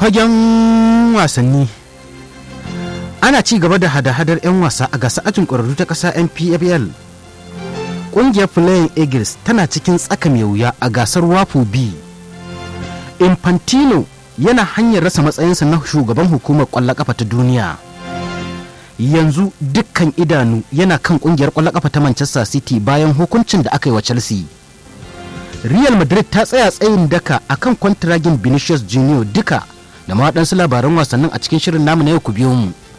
fagen wasanni ana ci gaba da hada-hadar 'yan wasa a gasa ajin ƙwararru ta ƙasa npfl ƙungiyar flying eagles tana cikin tsaka mai wuya a gasar wapo b infantino yana hanyar rasa matsayinsa na shugaban hukumar ƙwallon ƙafa ta duniya yanzu dukkan idanu yana kan ƙungiyar ƙwallon ƙafa ta manchester city bayan hukuncin da aka yi wa chelsea real madrid ta tsaya tsayin daka akan kwantiragin vinicius junior duka da ma waɗansu labaran wasannin a cikin shirin namu na yau ku biyo mu